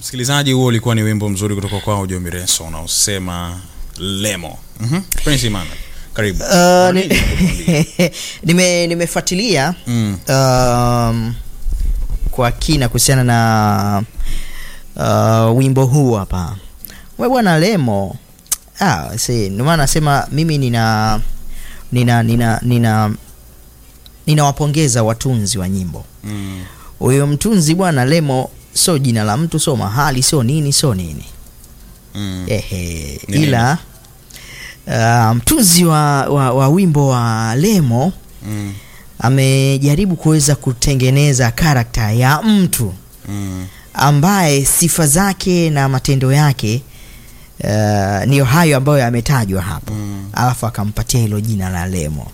msikilizaji huo ulikuwa ni wimbo mzuri kutoka kwao jo mireso unaosema lemo mm-hmm. prince Emmanuel, karibu Uh, ni- Nini unakuambia? nime nimefuatilia Mm. um, kwa kina kuhusiana na uh, wimbo huu hapa we bwana lemo ah, see, ndio maana nasema mimi nina nina nina nina ninawapongeza watunzi wa nyimbo Mm. huyo mtunzi bwana lemo sio jina la mtu sio mahali sio nini sio nini Mm. ehe Ni ila uh, mtunzi wa, wa, wa wimbo wa lemo Mm. amejaribu kuweza kutengeneza karakta ya mtu Mm. ambaye sifa zake na matendo yake uh, niyo hayo ambayo yametajwa hapo Mm. alafu akampatia hilo jina la lemo